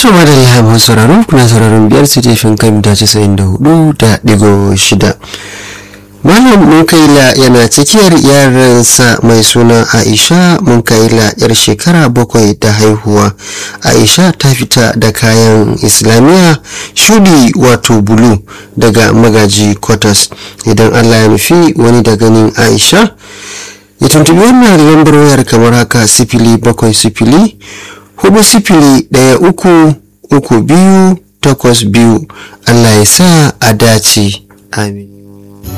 to madalla masu sauraro kuna sauraron biyar su jefin kan mita casa'in da hudu da digo shida malam munkaila yana tsakiyar yaransa mai suna aisha munkaila yar shekara bakwai da haihuwa aisha ta fita da kayan islamiyya shudi wato bulu daga magaji quarters idan allah ya nufi wani da ganin aisha ya tuntubi wannan lambar wayar kamar haka sifili bakwai sifili hudu sifili ɗaya uku uku biyu takwas biyu allah ya sa a dace amin